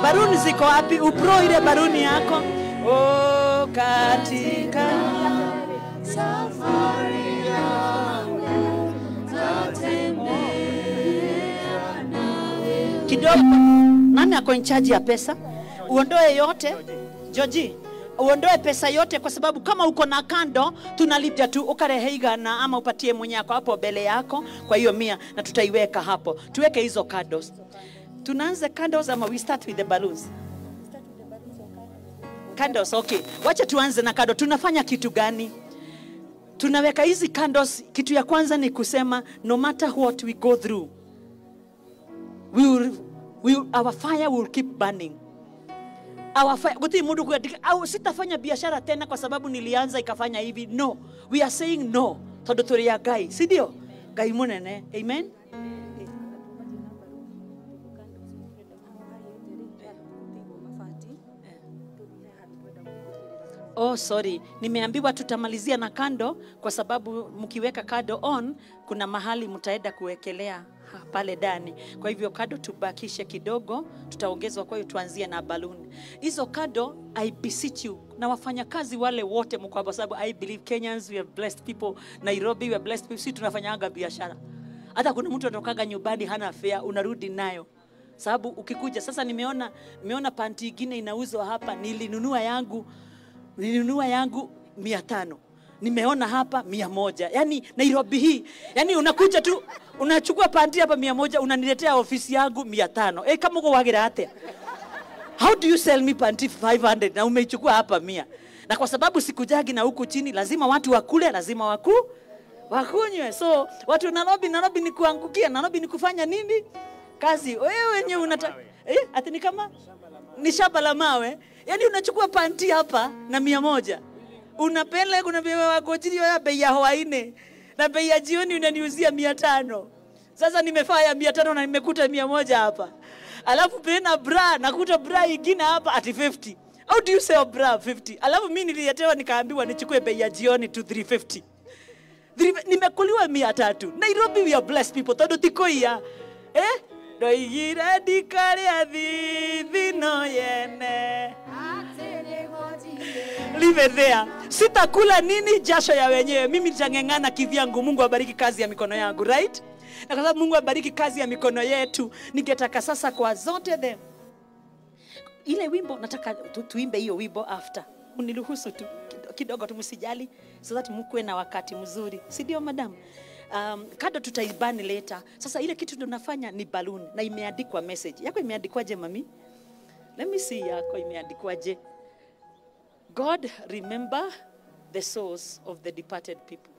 baruni ziko wapi upro ile baruni yako oh, katika kidogo nani ako in charge ya pesa uondoe yote joji uondoe pesa yote kwa sababu kama uko na kando tunalipia tu ukarehe igana ama upatie mwenye yako hapo mbele yako kwa hiyo mia na tutaiweka hapo tuweke hizo candles tunaanza candles ama we start with the balloons candles okay wacha tuanze na kando tunafanya kitu gani tunaweka hizi candles kitu ya kwanza ni kusema no matter what we go through we will, we will, our fire will keep burning our fire guti mundu kuandika au sitafanya biashara tena kwa sababu nilianza ikafanya hivi no we are saying no tondu turi ya ngai si ndio ngai munene amen Oh, sorry, nimeambiwa tutamalizia na kando kwa sababu mkiweka kado on, kuna mahali mtaenda kuwekelea ha- pale ndani. Kwa hivyo kado tubakishe kidogo, tutaongezwa. Kwa hiyo tuanzie na balloon hizo kado. I beseech you na wafanyakazi wale wote mko hapa, kwa sababu I believe Kenyans we are blessed people, Nairobi we are blessed people. Sisi tunafanyanga biashara, hata kuna mtu anatokaga nyumbani hana fare, unarudi nayo sababu ukikuja sasa, nimeona nimeona panti ingine inauzwa hapa, nilinunua yangu nilinunua yangu mia tano nimeona hapa mia moja yani nairobi hii yani unakuja tu unachukua panti hapa mia moja unaniletea ofisi yangu mia tano e, kama uko wagira atia how do you sell me panti 500 na umeichukua hapa mia na kwa sababu sikujagi na huku chini lazima watu wakule lazima waku wakunywe so watu nairobi nairobi ni kuangukia nairobi ni kufanya nini kazi wewe wenye unata eh, ati ni kama ni shamba la mawe yaani unachukua panti hapa na mia moja unapele unapewa wakojiri ya bei ya hawaine na bei ya jioni unaniuzia mia tano sasa nimefaa ya mia tano na nimekuta mia moja hapa alafu pena bra nakuta bra ingine hapa ati 50 how do you sell bra 50 alafu mi nililetewa nikaambiwa nichukue bei ya jioni to 350 Thiri- nimekuliwa mia tatu nairobi we are blessed people tondu tikoia eh? ndoigire ndikarĩa thithino yene leave it there sitakula nini jasho ya wenyewe mimi nitang'eng'ana kivyangu mungu abariki kazi ya mikono yangu right na kwa sababu mungu abariki kazi ya mikono yetu ningetaka sasa kwa zote the ile wimbo nataka tu, tuimbe hiyo wimbo after mniruhusu tu kido- kidogo tu msijali so that mkuwe na wakati mzuri si ndio madam um, kado tutaibani later sasa ile kitu tunafanya ni balloon na imeandikwa message yako imeandikwaje mami let me see yako imeandikwaje god remember the souls of the departed people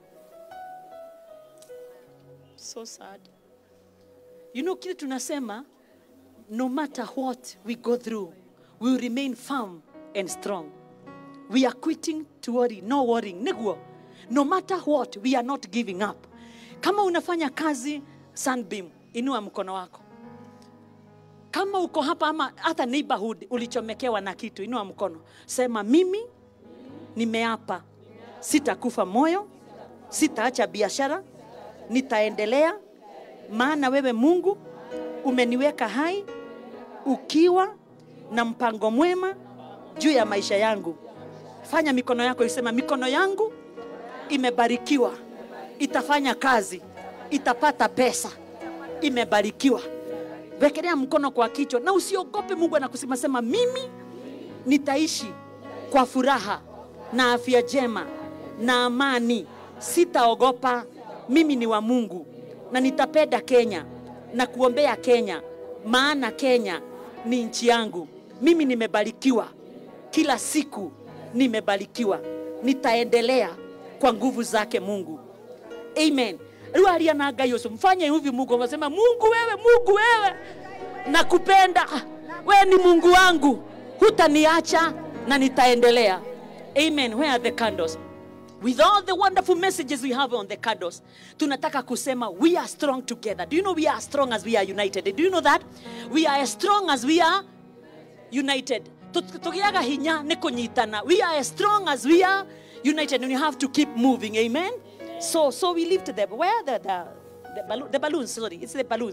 so sad you know kile tunasema no matter what we go through we will remain firm and strong we are quitting to worry no worrying niguo no matter what we are not giving up kama unafanya kazi sunbeam inua mkono wako kama uko hapa ama hata neighborhood ulichomekewa na kitu inua mkono sema mimi nimeapa sitakufa moyo sitaacha biashara nitaendelea maana wewe mungu umeniweka hai ukiwa na mpango mwema juu ya maisha yangu fanya mikono yako isema mikono yangu imebarikiwa itafanya kazi itapata pesa imebarikiwa wekelea mkono kwa kichwa na usiogope mungu anakusema sema mimi nitaishi kwa furaha na afya njema na amani sitaogopa mimi ni wa mungu na nitapenda kenya na kuombea kenya maana kenya ni nchi yangu mimi nimebarikiwa kila siku nimebarikiwa nitaendelea kwa nguvu zake mungu amen rĩu aria na ngai ũcio mfanye hivi mungu unasema mungu wewe mungu wewe nakupenda wewe ni mungu wangu hutaniacha na nitaendelea amen where are the candles with all the wonderful messages we have on the candles tunataka kusema we are strong together do you know we are strong as we are united do you know that we are as strong as we are united Tu- tugiaga hinya nä kå nyitana we are as strong as we are united and we have to keep moving amen so so we lift them where are the, the, the, balloon, the balloons sorry it's the balloons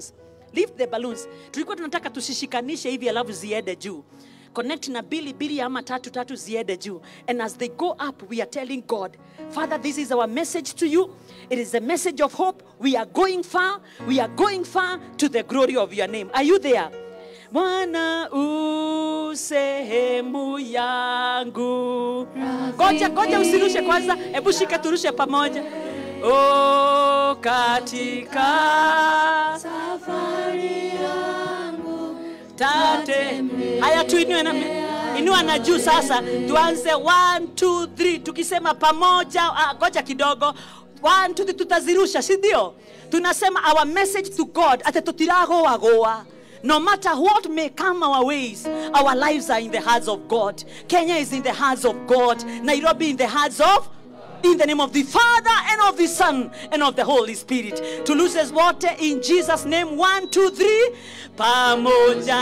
lift the balloons tulikuwa tunataka tusishikanishe hivi alafu ziende juu connect na bili bili ama tatu tatu ziende juu and as they go up we are telling god father this is our message to you it is a message of hope we are going far we are going far to the glory of your name are you there Bwana u sehemu yangu. Ngoja ngoja, usirushe kwanza, hebu shika turushe pamoja. O katika safari yangu tate. Haya, tuinue na inua na juu sasa, tuanze 1 2 3 tukisema pamoja. Ah, Ngoja kidogo 1 2 3 tutazirusha, si ndio? Tunasema our message to God ate tutiragoa goa No matter what may come our ways, our lives are in the hands of God. Kenya is in the hands of God. Nairobi in the hands of in the name of the Father and of the Son and of the Holy Spirit. To lose us water in Jesus' name. One, two, three. Pamoja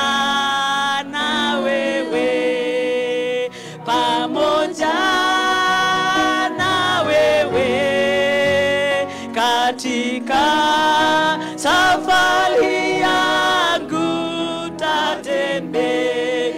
na wewe. Pamoja na wewe. Katika safari yangu tatembea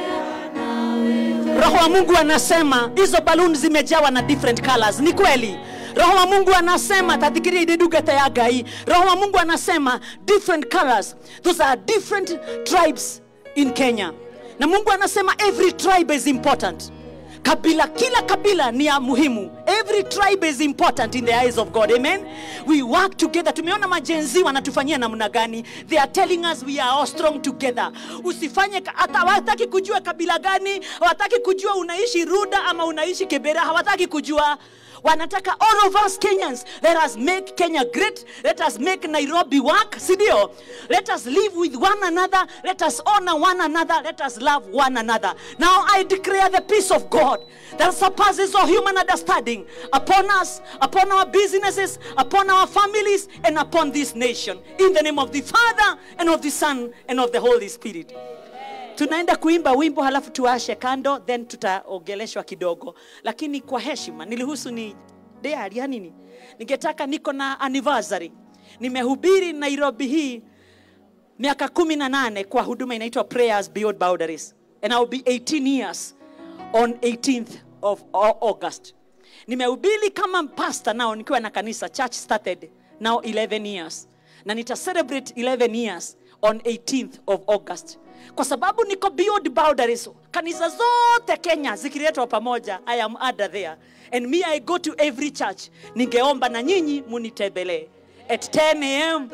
roho wa mungu anasema hizo baluni zimejawa na different colors ni kweli roho wa mungu anasema tathikiria ididugete ya ngai roho wa mungu anasema different colors those are different tribes in kenya na mungu anasema every tribe is important kabila kila kabila ni ya muhimu every tribe is important in the eyes of god amen we work together tumeona majenzi wanatufanyia namna gani they are telling us we are all strong together usifanye ka- hata hawataki kujua kabila gani hawataki kujua unaishi ruda ama unaishi kibera hawataki kujua wanataka all of us kenyans let us make kenya great let us make nairobi work sindio let us live with one another let us honor one another let us love one another now i declare the peace of god that surpasses all human understanding upon us upon our businesses upon our families and upon this nation in the name of the father and of the son and of the holy spirit tunaenda kuimba wimbo halafu tuashe kando then tutaogeleshwa kidogo lakini kwa heshima nilihusu ni diary ya nini ningetaka niko na anniversary nimehubiri nairobi hii miaka kumi na nane kwa huduma inaitwa prayers beyond boundaries and I'll be 18 years on 18th of Au- august nimehubiri kama pastor nao nikiwa na kanisa church started now 11 years na nita celebrate 11 years on 18th of august kwa sababu niko beyond boundaries kanisa zote kenya zikiletwa pamoja i am under there and me i go to every church ningeomba na nyinyi munitembelee at 10 am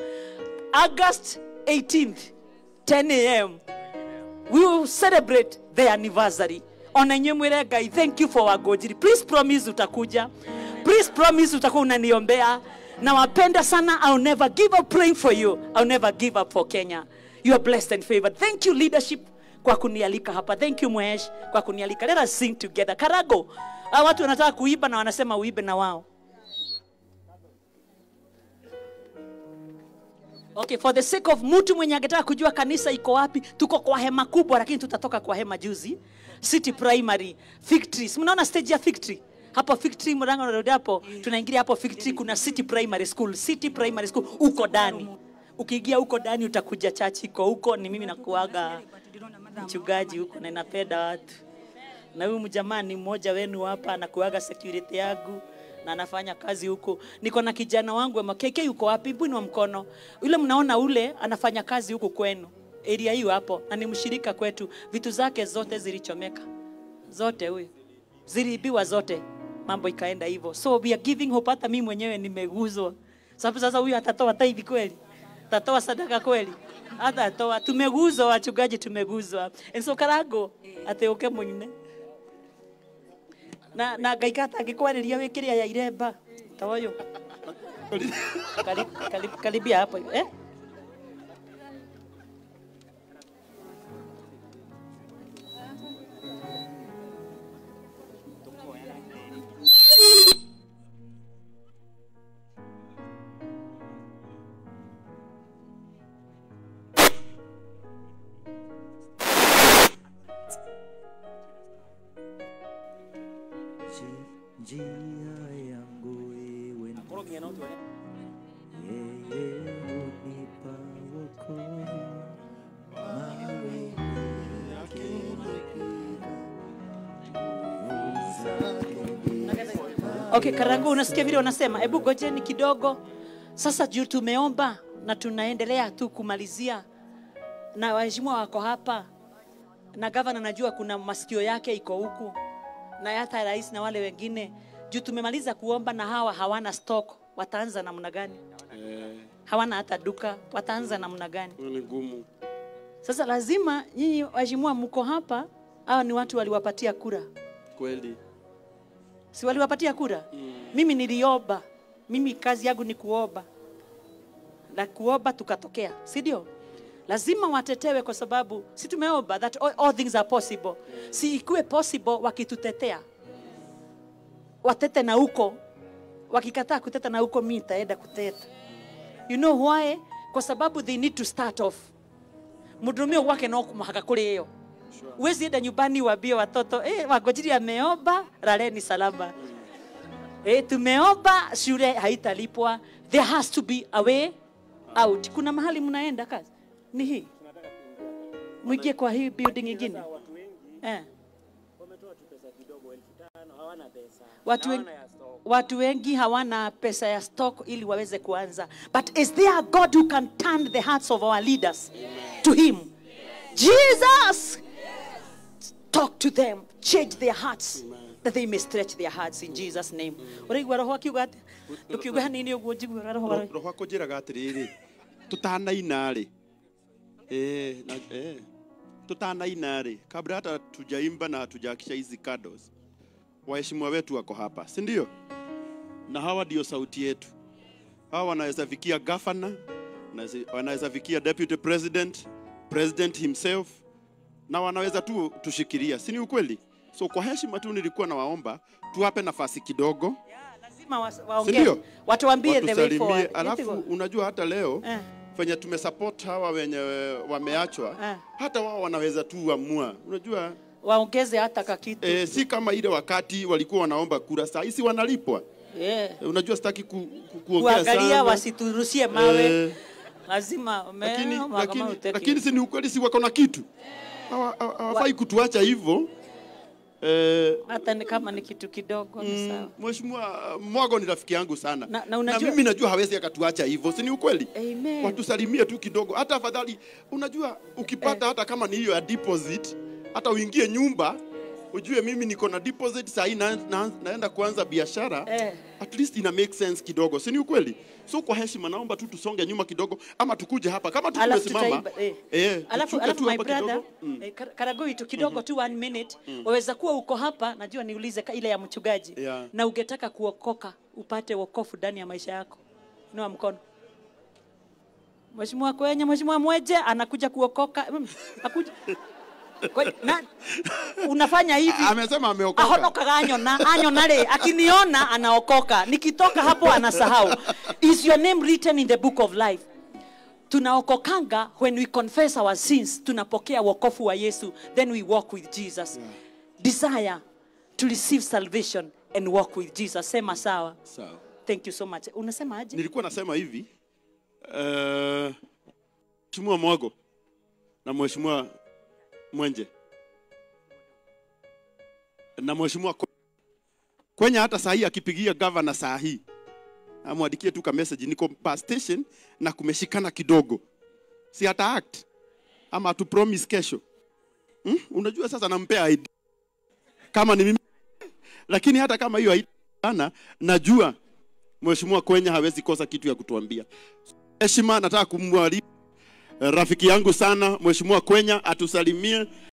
august 18th 10 am we will celebrate the anniversary ona nye mwire ngai thank you for wagojiri please promise utakuja please promise utakuwa unaniombea na wapenda sana i'll never give up praying for you i'll never give up for kenya you are blessed and favored thank you leadership kwa kunialika hapa thank you mwesh kwa kunialika let us sing together karago Hawa watu wanataka kuiba na wanasema uibe na wao okay for the sake of mtu mwenye angetaka kujua kanisa iko wapi tuko kwa hema kubwa lakini tutatoka kwa hema juzi city primary fig tree Si mnaona stage ya fig tree hapo fig tree mlango unarudi hapo tunaingilia hapo fig tree kuna city primary school city primary school uko ndani ukiingia huko ndani utakuja chachi iko huko ni mimi nakuaga mchungaji huko na napenda watu na huyu mjamaa ni mmoja wenu hapa anakuaga security yangu na anafanya kazi huko. Niko na kijana wangu ama KK yuko wapi? Mbwini mkono. Yule mnaona ule anafanya kazi huko kwenu. Area hiyo hapo na ni mshirika kwetu. Vitu zake zote zilichomeka. Zote huyu. Ziliibiwa zote. Mambo ikaenda hivyo. So we are giving hope hata mimi mwenyewe nimeguzwa. Sababu sasa huyu atatoa tithe kweli? Atatoa sadaka kweli? Hata atoa. Tumeguzwa wachungaji tumeguzwa. And so karago ateuke mwine na na ngai katangĩkwarĩria wĩ kĩrĩa ya iremba ta ũyũ Kari- kari- karibia hapo eh? njia yangu iwe yeye unipa Okay, Karangu, unasikia vile wanasema? Hebu gojeni kidogo. Sasa juu tumeomba na tunaendelea tu kumalizia, na waheshimiwa wako hapa, na gavana najua kuna masikio yake iko huku, na hata rais na wale wengine. Juu tumemaliza kuomba na hawa hawana stock, wataanza namna gani? Eh, Hawana hata duka, wataanza namna gani? hiyo ni ngumu. Sasa lazima nyinyi waheshimiwa mko hapa, hawa ni watu waliwapatia kura Kweli. si waliwapatia kura mm. mimi niliomba mimi kazi yangu ni kuomba na kuomba tukatokea si ndio lazima watetewe kwa sababu si tumeomba that all, all things are possible si ikuwe possible wakitutetea watete na huko wakikataa kuteta na huko mi nitaenda kuteta you know why kwa sababu they need to start off mudumio wake no kumhaka kuri hiyo Huwezi enda nyumbani waambie watoto eh, wangojiri ameomba, laleni salama. Eh, tumeomba shule haitalipwa. There has to be a way out. Kuna mahali mnaenda kazi ni hii, mwingie kwa hii building ingine watu wengi eh. wametoa tu pesa kidogo elfu tano hawana pesa Watu, Na wen, hawana ya stock. watu wengi hawana pesa ya stock ili waweze kuanza. But is there a God who can turn the hearts of our leaders to him? Jesus! Talk to them, change their hearts that they may stretch their hearts in Jesus name. Uraigua roho akiuga atĩa? Ndũkiuga hanini ũguo njiguaga roho wa- roho akũnjĩraga atĩrĩrĩ tutanaina rĩ eh, na, eh, tutanaina rĩ kabla hata tujaimba na tujaakisha hizi candles waheshimiwa wetu wako hapa si ndio na hawa ndio sauti yetu hawa wanaweza fikia governor wanaweza- wanaweza fikia deputy president president himself na wanaweza tu tushikilia si ni ukweli so kwa heshima tu nilikuwa nawaomba tuwape nafasi kidogo lazima wa- si waongee ndio watuambie the way watusalimie forward. alafu Yetigo. unajua hata leo Eh. venye tumesupport hawa wenye wameachwa Eh. hata wao wanaweza tu amua unajua waongeze hata kakitu eh, si kama ile wakati walikuwa wanaomba kura saa hisi wanalipwa yeah. Eh, unajua sitaki ku, ku, kuongea kuangalia sana wasiturushie mawe Eh, lazima lakini, umeona kama lakini, hutaki. lakini si ni ukweli si wako na kitu Hawa- hawa- hawafai kutuacha hivyo eh, hata ni kama ni kitu kidogo ni sawa. Mm, Mheshimiwa Mwago ni rafiki yangu sana Na- na unajua- mimi najua hawezi akatuacha hivyo, si ni ukweli? Amen. Watusalimie tu kidogo, hata afadhali. Unajua ukipata hata kama ni hiyo ya deposit, hata uingie nyumba ujue mimi niko na deposit saa hii na, na, naenda kuanza biashara Eh. at least ina make sense kidogo, si ni ukweli? So kwa heshima naomba tu tusonge nyuma kidogo, ama tukuje hapa kama tu Alafu tumesimama tutaiba, eh. eh, alafu, tushuke alafu tu my hapa brother kidogo. Mm. eh, Kar- Karagoi tu kidogo tu one minute waweza kuwa uko hapa najua niulize ka- ile ya mchungaji Yeah. na ungetaka kuokoka upate wokofu ndani ya maisha yako inua mkono Mheshimiwa Kwenye, Mheshimiwa Mweje anakuja kuokoka Mm, akuja Kwe- na, unafanya hivi Amesema ameokoka. ahonokaga anyona anyona rĩ akiniona anaokoka nikitoka hapo anasahau is your name written in the book of life tunaokokanga when we confess our sins tunapokea wokofu wa yesu then we walk with jesus desire to receive salvation and walk with jesus sema sawa Sawa. thank you so much unasema aje nilikuwa nasema hivi eh, mheshimiwa Mwago na mheshimiwa Mwenje na mheshimiwa Kwe- Kwenye hata saa hii akipigia gavana saa hii amwandikie tu ka message, niko pa station na kumeshikana kidogo, si hata act ama tu promise kesho hmm? Unajua sasa nampea ID kama ni mimi, lakini hata kama hiyo haitana, najua Mheshimiwa Kwenya hawezi kosa kitu ya kutuambia. Heshima, nataka kumwalika eh, rafiki yangu sana Mheshimiwa Kwenya atusalimie